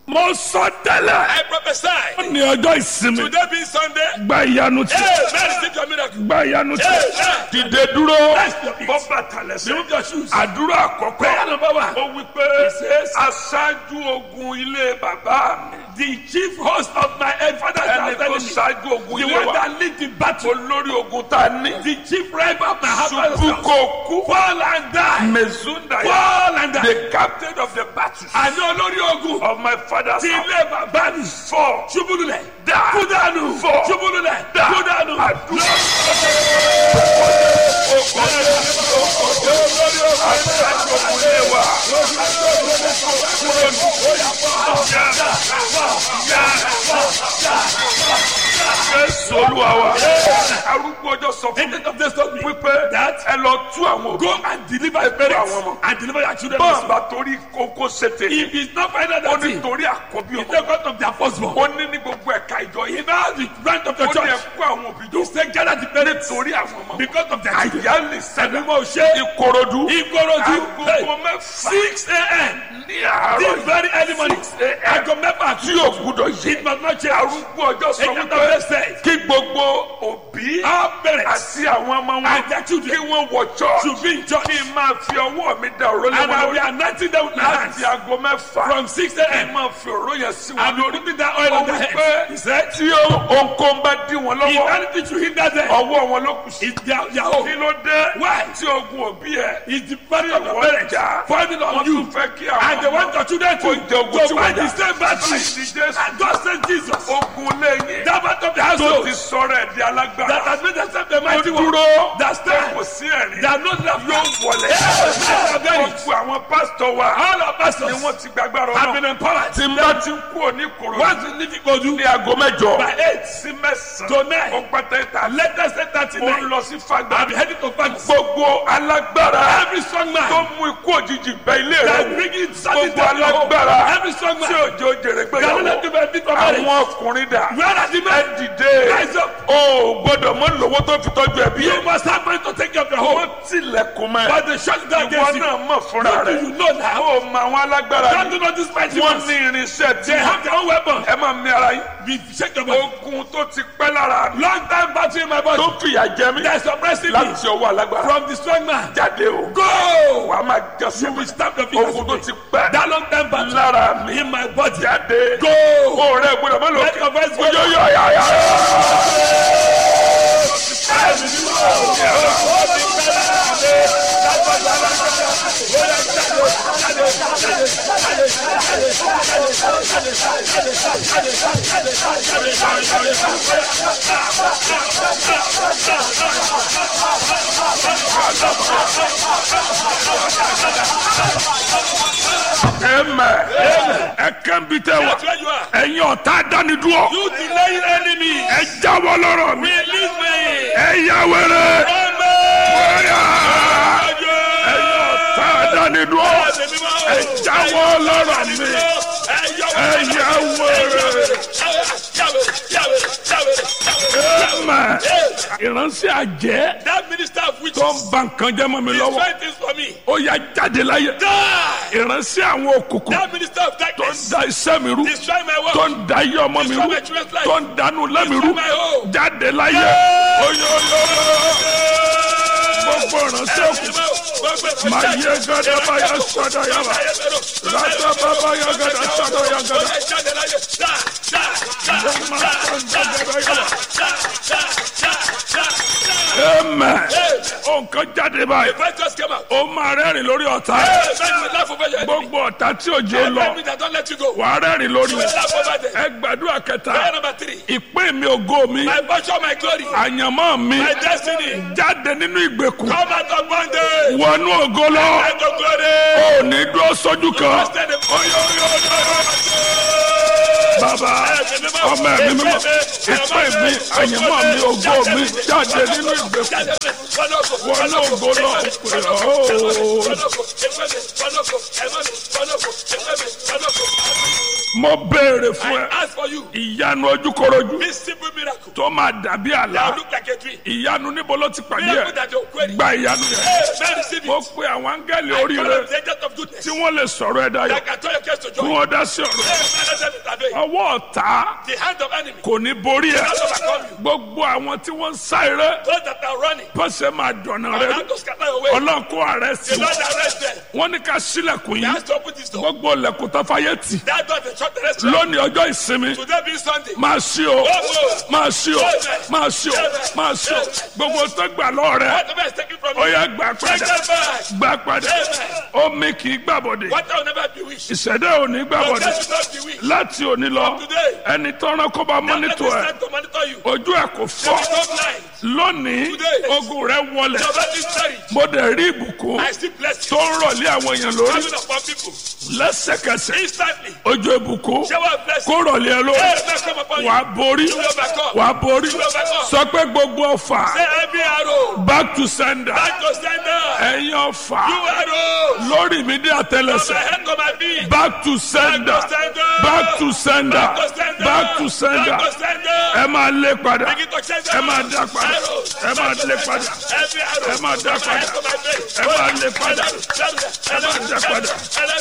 mo sọ tẹ́lẹ̀ I prophesy. ní ọjọ́ ìsinmi Today being Sunday. gba ìyanu tí Hey, man, receive your miracle. gba ìyanu tí Amen. dìde dúró Rest your peace. bọ́ bàtà lẹ́sẹ̀ Remove your shoes. àdúrà àkọ́kọ́ Prayer number one. ó wí pé aṣáájú ogun ilé bàbá mi The chief host of my father's ẹni house tó enemy. ṣáájú ogun The ilé one wa that lead the battle. olórí ogun tá a ní The chief rival of my father's ṣubú house. kò kú Fall and die. mezunda Fall and die. the captain of the battle Àní olórí ogun. of my father's Ti house ilé bàbá mi. four Ṣubúlulẹ̀. Die. Kúdànù. Fall. Ṣubúlulẹ̀. Die. Kúdànù. àdúrà aṣáájú ogun ilé wa jésù olúwa wa arúgbó ọjọ́ sọ fún mi Agent of this told me wípé that ẹ lọ tú àwọn òbí go and deliver your parents àwọn ọmọ. and deliver your children. bọ́ọ̀ also. bá torí kókó ṣètè If it's not find out ó that ní thing, torí àkọ́bí it's ọmọ the God of their firstborn. ó ní ní gbogbo ẹ̀ka ìjọ yìí If now the branch of the ó ní church ẹ̀kú àwọn òbí jọ to say gather the parents torí àwọn ọmọ because of their children. àyálì sẹ́dá Ẹ̀dùnmọ̀ ṣe ìkòròdú Ìkòròdú agogo mẹ́fà six a.m. ní àárọ̀ this very early morning aago mẹ́fà tí yóò gbúdọ̀ yí it must not change. arúgbó ọjọ́ sọ Agent of wípé this says kí gbogbo òbí our parents àti àwọn ọmọ wọn and their children kí wọ́n wọ church should be in church kí n máa fi ọwọ́ mi da òró lé and wọn I will be lórí anointing them with my hands láti aago mẹ́fà from six kí n a.m. máa fi òró yẹn sí wọn and be lórí putting that oil ó on their wí head. pé He said tí ohunkóhun bá dí wọn if lọ́wọ́ anything should hinder them ọwọ́ wọn ló kù sí. it's their their kí own. ló dé Why? tí ogun òbí ẹ It's the burden of your wọ́n parents jà falling wọ́n on you tún fẹ́ kí and they àwọn want your children to Kó jẹ ogun tí to wọ́n fight jà. the same battle. àìsí jésù And God sent Jesus ogun lẹ́yìn that part of the tó household ti sọ̀rọ̀ ẹ̀ di that alágbára has made themselves the ó mighty one dúró that pé stand kò sí ẹ̀rí that knows that yóò wọlé gbogbo àwọn pásítọ̀ wa all our ni pastors wọ́n ti gbàgbára have ọ̀nà been empowered tí n bá ti ń kú òní kòrò once you leave Ikodu ní aago mẹ́jọ by eight sí mẹ́sàn-án to nine ó pẹ́tẹ́ ta latest eight thirty ó ń nine lọ sí fagbá I be heading to Paris gbogbo alágbára every strong tó man mú ikú òjijì bẹ ilé that rẹ bring in sadness gbogbo to your home alágbára every strong tí man òjò jèrè that don't let gbéyàwó you benefit from marriage àwọn ọkùnrin dà where are the ẹ men dìde rise up o gbọ́dọ̀ mọ lówó tó fi tọ́jú ẹbí you ẹ must have money to take care of your home wọ́n tilẹ̀kùn mọ́ ẹ but they shut down ìwọ against you náà mọ̀ fúnra what do rẹ you know now o mọ àwọn alágbára don't ni do not this mighty wọ́n ones ní irinṣẹ́ tí they have their own weapon ẹ máa mi ara yín be shake your body ogun tó ti pẹ́ lára mi long time battle in my body tó fìyà jẹ mí there is suppressing me láti ọwọ́ alágbára from the strong man jáde o go wàá máa jọ you sí will stamp your feet ogun tó ti pẹ́ that long time battle lára mi in my body jáde go o rẹ gbọ́dọ̀ mọ let lókè your voice go oyo yọ ya ya. Amen. ẹ kàn bí tẹ wá that's where you are ẹ̀yin ọ̀tá dánidúró you delaying enemy ẹ jáwọ́ lọ́rọ̀ mi release me ẹ yá wẹrẹ amen bóyá ẹ̀yin ọ̀tá dánidúró ẹ jáwọ́ lọ́rọ̀ mi ẹ yá wẹrẹ. Amen. ìránṣẹ́ àjẹ́ That minister of witches tó ń ba nǹkan jẹ́ mọ́ mi lọ́wọ́ destroy things for me. ó yá jáde láyé Die! ìránṣẹ́ àwọn òkùnkùn That minister of tó ń darkness da iṣẹ́ mi rú destroy my tó work. ń da iye ọmọ mi rú tó ń dànù lẹ́mi rú Destroy my home. jáde láyé oyoyo gbogbo ìránṣẹ́ òkùnkùn máa yẹ gada báyà sọ́dọ̀ yàrá rata bàbá yà gada sọ́dọ̀ yà gada amen nǹkan jáde báyìí Fighters came out. ó máa rẹ́rìn lórí ọ̀tá Hey, man, you laugh over your enemy. gbogbo ọ̀tá tí òjò lọ Enemy that don't let you go. wàá rẹ́rìn lórí You will laugh over them. ẹ gbàdúrà kẹta Prayer number three. ìpín mi ògo mi My portion, my glory, àyànmọ́ mi my destiny. jáde nínú ìgbèkùn Come out of bondage. wọnú ògo lọ And the glory. ò ní dúró sójú kan Trusted in bàbá ọmọ ẹ̀mí mímọ́ ìpín mi àyànmọ́ mi ògo mi jáde nínú ìgbèkùn wọnú ògo lọ pè ọ́ mo béèrè fún I ẹ ask for you. ìyanu ojúkorojú This simple miracle. tó máa dàbí That àlá look like a dream. ìyanu níbo ló ti pàdé Miracle ẹ that you're querying. gba ìyanu yẹn Hey, man, receive mo it. pe àwọn áńgẹ́lì I oríire call them the agent of goodness. tí wọ́n lè sọ̀rọ̀ ẹ̀ dayọ̀ That can turn your case to kí joy. wọ́n dá sí ọ̀rọ̀ Hey, man, let them intervene. ọwọ́ ọ̀tá The hand of enemy. kò ní borí ẹ Not overcome you. gbogbo àwọn tí wọ́n ń sá eré Those that are running. pọ́sẹ̀ máa dọ̀nà Are rẹ not to scatter away. ọlọ́run kó ààrẹ sí The Lord arrest them. wọ́n ní ká sílẹ̀kùn He yìí has to open this door. gbogbo ilẹ̀kùn tó fàyè tì That door they shut the restaurant. lónìí ọjọ́ ìsinmi Today being Sunday. máa ṣí o máa ṣí o máa ṣí o máa ṣí o gbogbo tó gbà lọ́ọ̀ rẹ Whatever is taken from ó you. yá gbà Take padà them back. gbà padà omi kì í gbàbọ̀dẹ̀ What will never be wished. ìṣẹ̀dá ò ní Your gbàbọ̀dẹ̀ death will not be wished. láti òní lọ Today. ẹni tọ́ran kó bá Let me mọ́nítọ̀ ẹ̀ stand to monitor you. ojú ẹ̀ kò They will fọ́ go blind. lónìí Today. ogun rẹ wọlẹ̀ Your body is buried. mo dẹ̀ rí ìbùkún I still bless tó you. ń rọ̀lé àwọn èèyàn lórí Coming upon people. lẹ́sẹ̀kẹsẹ̀ Instantly. ojú ìbùkún Shower of blessing. kó rọ̀lé ẹ lórí Hey, man, come upon you. wàá borí You will overcome. wàá borí sọ pé gbogbo ọfà Say every arrow. back to sender Back to sender. ẹ̀yin ọfà You arrows. lórí mi dé From my àtẹlẹsẹ̀ head to my feet. back to sender Back to sender. back to sender Back to sender. back to sender Back to sender. ẹ máa lé padà Begin to change ẹ máa arrows. dá padà Arrows. ẹ máa lé padà Every arrow. ẹ máa dá From my head padà to my feet. ẹ máa lé padà Ẹ máa dá padà.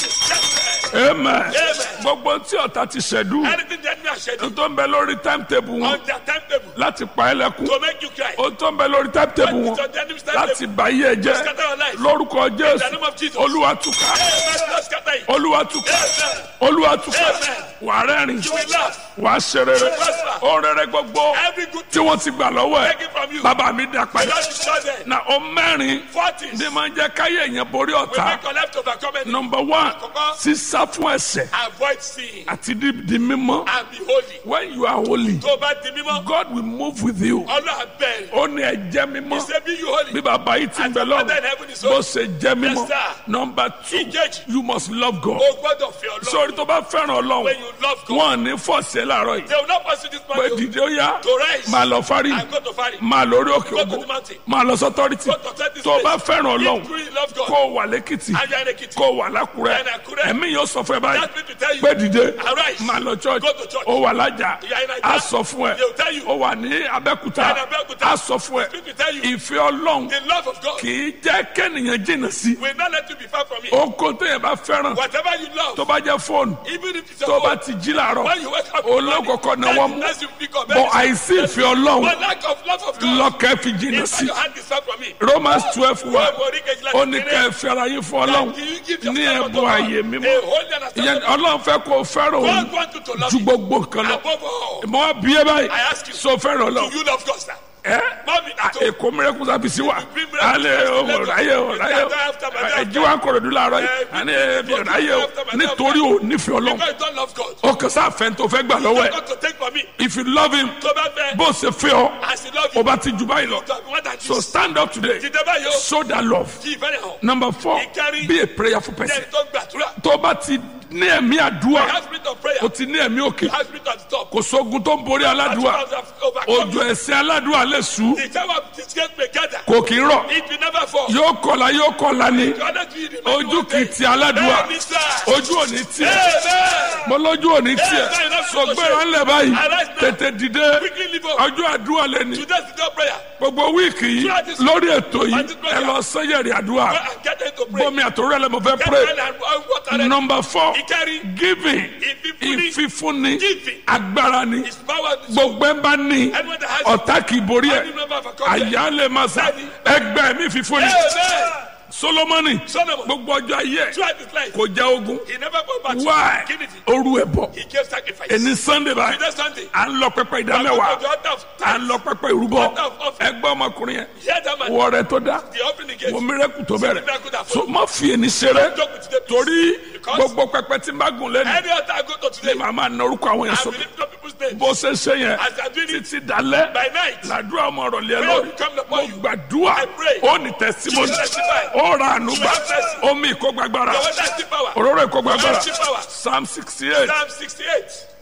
amen gbogbo tí ọ̀tá ti ṣẹ̀dú Anything the enemy has scheduled tó ń bẹ lórí timetable wọn on their timetable láti pa ẹ́ lẹ́kún to make you cry. ó tó ń bẹ lórí timetable wọn It's on the enemy's timetable. láti bà yí ẹ jẹ́ Scatter your life. lórúkọ In the jésù name of Jesus. olúwa túká Amen. Lord, scatter it. olúwa túká Amen. olúwa túká Amen. wà á rẹ́rìn You will laugh. wà á ṣe rere ó rere gbogbo Every good tí wọ́n ti gbà lọ́wọ́ ẹ̀ taken from you. bàbá mi dá The padà Lord is not there. na ó mẹ́rin Forties. ní máa ń jẹ́ káyé èèyàn borí We ọ̀tá make your life to overcome any. number one Àkọ́kọ́. sísá fún ẹ̀ṣẹ̀ Avoid sin àti di di mímọ́ and be holy. when you are holy Tó o bá di mímọ́, God will move with you Ọlọ́run bẹ̀rẹ̀. ó ní ẹ jẹ́ mímọ́ He say be you holy. bí bàbá yìí ti ń bẹ As your father in lọ́rùn heaven is bó holy. ṣe jẹ́ mímọ́ Yes, sir. number two Ìkejì. you must love God O gbọ́dọ̀ fi Ọlọ́run. sórí tó bá fẹ́ràn When ọlọ́run you love God, wọn ò ní fọ̀ọ̀sẹ̀ láàárọ̀ yìí they will not pursue this pé man to dìde ó yá to rise máa lọ fárí and go to Fari. máa lórí òkè Go to ògo the mountain. máa lọ sọ́tọ́rìtì Go to set this tó o bá place. fẹ́ràn ọlọ́run If you really love God, kó o wà lẹ́kìtì and you are in Ekiti, kó o wà lákùrẹ́ And Àkúrẹ́. ẹ̀mí yóò sọ fún ẹ báyìí that means to tell you, pé dìde arise. máa lọ church Go to church. ó wà lájà You are in Naija. á sọ fún ẹ They will tell you. ó wà ní abẹ́kúta You are in Abẹ́òkúta. á sọ fún ẹ Speak to tell you. ìfẹ́ ọlọ́run The love of God kì í jẹ́ kẹ́nìyàn jìnnà sí will not let you be far from it. oko téèyàn bá fẹ́ràn Whatever you love, tó bá jẹ́ fóònù even if it's tó your bá own, ti jí làárọ̀ when you wake up, in the morning, olókòkò náà that wọ́n is mú nice you pick up. bọ̀ àìsí ìfẹ́ ọlọ́run But lack of love of God, lọ́kẹ́ fi jìnnà if sí your hand is far from me, Romans twelve wa Wọ́n borí kejìlá ó ní kékeré. kẹ́ ẹ fẹ́ra yín fún ọlọ́run That you give ní yourself unto ẹ̀bùn God, ààyè a mímọ́ holy and ìyẹn acceptable. ọlọ́run fẹ́ kó o fẹ́ràn òun God wants you to love ju him gbogbo nǹkan lọ above all. mọ bí ẹ báyìí I ask you, so fẹ́ràn Do ọlọ́run you love God, sir? ẹ Mọ́mí àtọ́. èkó mìíràn sábìsì wa bring miracle alẹ́ to ọmọ Lagos. ọ̀ráyè ọ̀ráyè After, after, after. ẹ̀jí wa kọ̀rọ̀dú láàárọ̀ yìí Eh, àní bring ẹ̀bí miracle ọ̀ráyè o after, after, nítorí o nífẹ̀ẹ́ ọlọ́run Because you don't love God. o kàn sáà fẹ́ tó fẹ́ gbà lọ́wọ́ ẹ̀ God to take from me. if you love him Tó bá fẹ́, bó o ṣe fẹ́ ọ as he love o you, bá ti jù báyìí lọ to have more than so this. stand up today Dìde báyìí o, show that love kí ìfẹ́ rẹ̀ hàn. number four Ìkárí. be a prayerful person Jẹ́ni tó gbàdúrà. tó o bá ti ní ẹ̀mí àdúrà Have spirit of prayer. o ti ní ẹ̀mí òkè Have spirit of stop. kò sógun tó ń borí aládùúà Overcome. òjò ẹ̀sìn aládùúà lè sú The time of disgrace may gather. kò kì í rọ̀ It will never fall. yóò kọlà yóò kọlà ni You are not doing it. man. ojú kì í ti aládùúà Bẹ́ẹ̀ni sá. ojú ò ní tiẹ̀ Amen. mo lójú ò ní tiẹ̀ Amen. sọgbẹ́ra ńlẹ̀ báyìí Arise now. tètè dìde Quickly leave up. ọjọ́ àdúrà lẹ́ni Today's the day of prayer. gbogbo wíìkì yìí lórí ètò yìí ẹ lọ sẹ́yẹ̀rì àdúrà Go and get them to pray. bọ́mi àtòrò ẹ̀ lẹ́mọ̀ fẹ́ Get pray them and and water them. number four Ìkárí. giving Ìfífúnni. ìfífúnni Giving. agbára ni His power is gbogbo ẹ bá ní Anyone that has ọ̀tá kì í borí ẹ̀ Any number of accomplishments. àyà lè máa sá ẹgbẹ́ mi fífúnni Amen. solomoni Solomon. gbogbo ọjọ́ ayé ẹ̀ Throughout his life, kò já ogun he never fought back. why Give it. oru ẹ̀ bọ̀ He gave sacrifice. ẹni sunday báyìí Today Sunday. à ń lọ pẹpẹ Go ìdámẹ́wàá to the altar of à ń tithes. lọ pẹpẹ ìrúbọ Altar of offering. ẹgbẹ́ ọmọkùnrin yẹn Hear that man. wọ rẹ tó dá The offering he gave. wọ mírẹ́kù tó bẹ̀rẹ̀ Miracle that so follow. má fi ẹni ṣeré Joke with the peace. torí Because gbogbo pẹpẹ tí n bá gùn lẹ́nu Any altar I go to ni today, màá máa na orúkọ àwọn yẹn I sókè will lift up people's names. bó ṣe ṣe yẹn As I do it títí dalẹ́ by night. làdúrà ọmọ ọ̀rọ̀ lé ẹ Prayer lórí will come mo upon you. gbàdúrà I pray. ó ní tẹsímọ́nì You will testify. ó ra ànúgbà You have mercy. omi ìkógbàgbára Your water is still power. òróró ìkógbàgbára Mercy power. psalm sixty eight Psalm 68.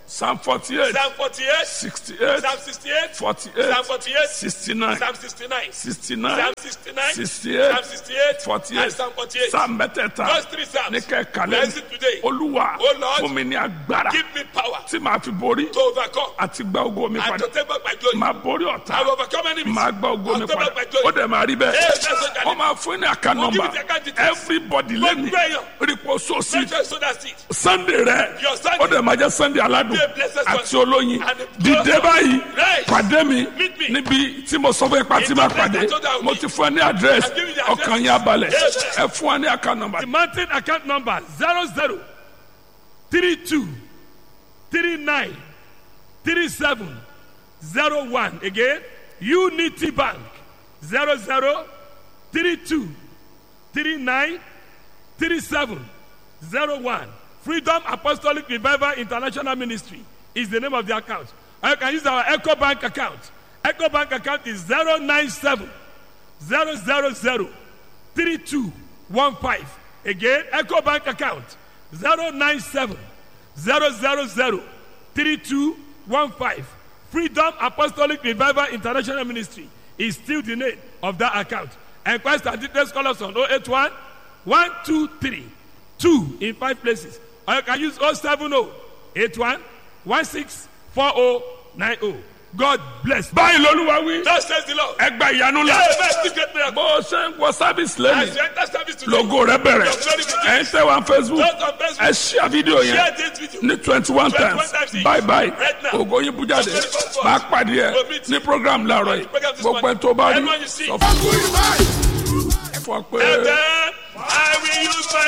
psalm forty eight Psalm 48, sixty eight Psalm 68, forty eight Psalm 48, sixty nine Psalm 69, sixty nine Psalm 69, sixty eight Psalm 68, forty and eight Psalm 48. psalm mẹ́tẹ̀ẹ̀ta Those three Psalms. ní kẹ́kàlẹ́ Bless it today. olúwa O Lord, fún mi ní agbára Give me power tí màá fi borí to overcome àti gba ogo mi and padà to take back my glory. màá borí ọ̀tá I will overcome enemies. màá gba ogo mi I'll take padà back my ó glory. dẹ̀ máa rí bẹ́ẹ̀ Yes, that's what I wọ́n máa fún ní àká We'll give nọ́mbà you the account details. everybody Go lẹ́nu pray. rípo sósì Make sure you sow that seed. sunday rẹ Your Sunday. ó dẹ̀ máa jẹ́ sunday aládùn Be a blessed one. àti olóyin And a dìde blessed báyìí Right. pàdé mi Meet me. níbi tí mo sọ fún ipa tí In máa the place pàdé I told you I would mo be. ti fún ẹ ní àdírẹ́sì I've given you the address. ọkàn yẹn abalẹ̀ Yes. ẹ fún ẹ ní àká nọ́mbà. The mountain account number zero zero three two three nine three seven zero one again Unity Bank zero zero three two three nine three seven zero one Freedom Apostolic Revival International Ministry is the name of the account. Or you can use our Echo Bank account. Echo Bank account is zero nine seven zero zero zero three two one five again echo bank account zero nine seven zero zero zero three two one five freedom apostolic revival international ministry is still the name of that account enquest and details call us on oh eight one one two three two in five places or you can use oh seven oh eight one one six four oh nine oh god bless. báyìí lolúwa wí Thus says the Lord. ẹ gba ìyanu la Hey, man, still get miracle. bó o ṣe ń wọ sábìsì As lẹ́nu you enter service today, logo rẹ bẹ̀rẹ̀ ẹ ń tẹ̀ wá facebook Those on Facebook, ẹ ṣíà fídíò yẹn share this video. ní twenty one 21 times times each. bye bye Right now. ògo yín bú jáde máa pàdé ẹ Go meet ní program láàárọ̀ yìí Program this gbogbo ẹ morning. tó bá rí Everyone you see. sọ fún mi. ẹ fọ pé. And then I will use my